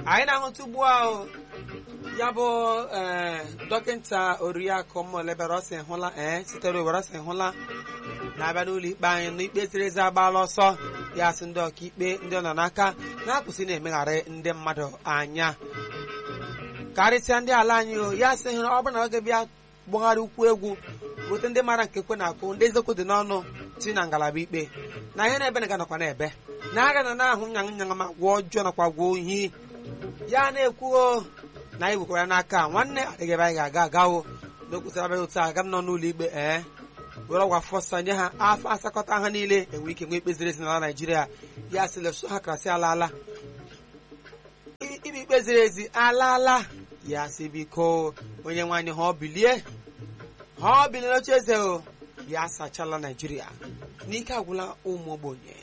anyị na-ahụta ugbu ahụ ya bụ ee dọkịta oriakụ mmụlebere ọsị hụla ee sitere owere ọsị hụla na-abịa n'ụlọ ikpe anyị n'ikpe ziri ezi agbaala ọsọ ya sị ndị ọkaikpe ndị ọ nọ n'aka na-akwụsị na-emegharị ndị mmadụ anya karịsịa ndị ala anyị o ya sị ọ bụrụ na ọ ga-bịa gbagharị ukwu egwu gote ndị mara nke kwe na-akụ ndị eziokwu dị n'ọnụ ti na ngalaba ikpe na ihe na-ebe na ganakwa na-ebe na aga na na-ahụ nyaṅụ nyaṅụ ma gwọ ọjọọ nakwa gwọ ohi ya na-ekwuo na anyị wekwara n'aka nwanne adịghị ebe anyị ga-aga agawo n'okwutara abịaghị otu aga m nọ n'ụlọ ikpe ee were ọgwa fọsa nye ha afọ asakọta ha niile enwere ike nwee ikpe ziri ezi n'ala naijiria ya sị leso ha kasị alaala ikpe ikpe ziri ezi alaala ya sị biko onye nwaanyị ha ọ bilie ha ọ bilie n'oche eze o ya asachala naijiria n'ike agwụla ụmụ ogbenye